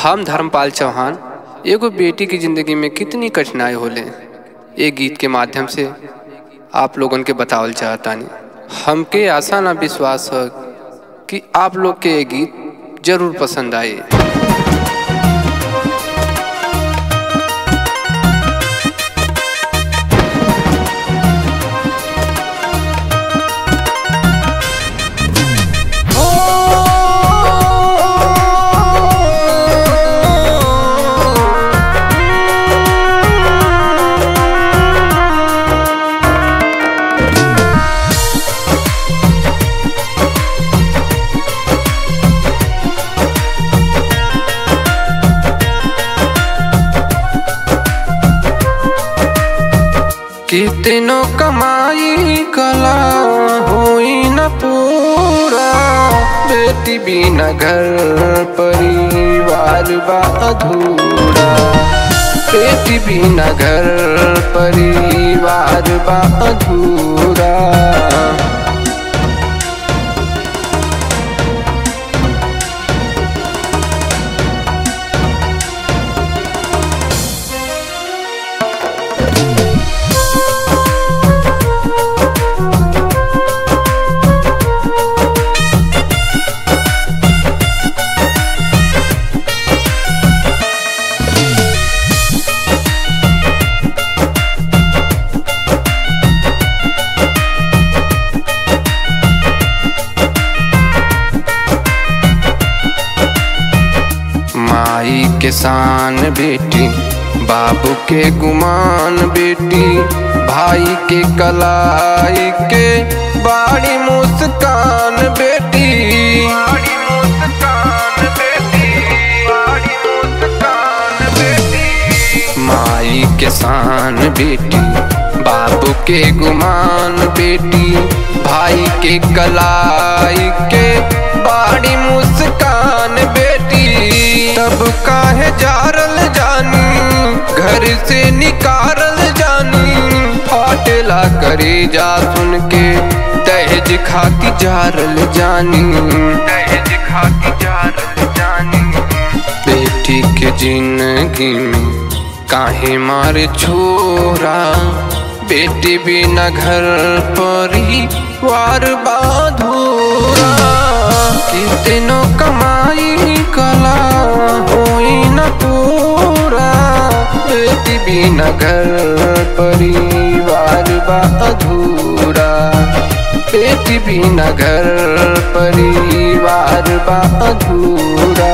हम धर्मपाल चौहान एगो बेटी की जिंदगी में कितनी कठिनाई होले ए गीत के माध्यम से आप लोगन के बतावल चाहतानी हमके आशा ना विश्वास है कि आप लोग के ये गीत जरूर पसंद आए कितनो कमाई कला होई न पूरा बेटी बिना घर परिवार बा अधूरा बेटी बिना घर परिवार बा अधूरा माई के शान बेटी बाबू के गुमान बेटी भाई के कलाई के बाड़ी मुस्कान बेटी बाड़ी मुस्कान बेटी बाड़ी मुस्कान बेटी माई के शान बेटी बाबू के गुमान बेटी भाई के कलाई के बाड़ी मुस्कान बेटी तब काहे जारल जानी घर से निकारल जानी फाटेला करे जा सुन के दहेज खाती जारल जानी दहेज खाती जारल जानी बेटी के जिंदगी में काहे मारे छोरा बेटी बिना घर परिवार बाधूरा कितनो कमाई कला होई न पूरा बेटी बिना घर परिवार बा अधूरा बेटी बिना घर परिवार बा अधूरा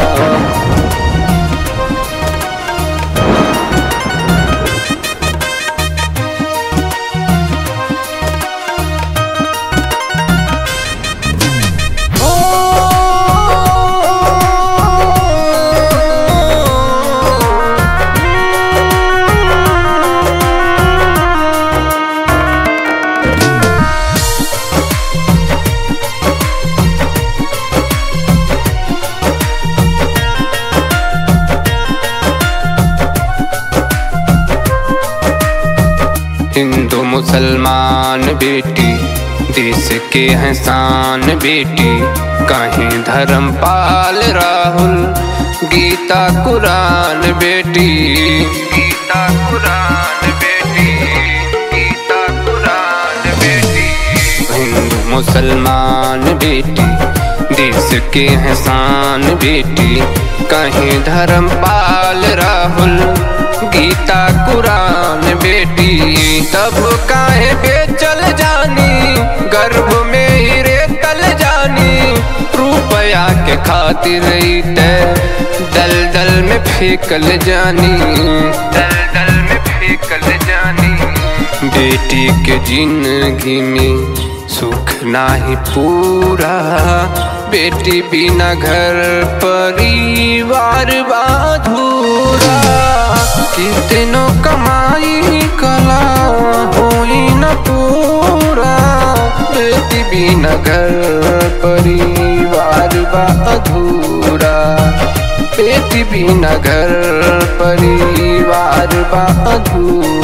हिंदू मुसलमान बेटी देश के हैं शान बेटी कहीं धर्मपाल राहुल गीता कुरान बेटी गीता कुरान बेटी गीता कुरान बेटी हिंदू मुसलमान बेटी देश के हैं शान बेटी कहीं धर्मपाल राहुल गीता कुरान बेटी तब काहे बेचल जानी गर्भ में ही रेतल जानी रुपया के खातिर दल दल में फेंकल जानी दल दल में फेंकल जानी बेटी के जिंदगी में सुख नाही पूरा बेटी बिना घर परिवार बाधूरा कितनो कमाई कला होई न पूरा बेटी बिना घर परिवार बा अधूरा बेटी बिना घर परिवार बा अधूरा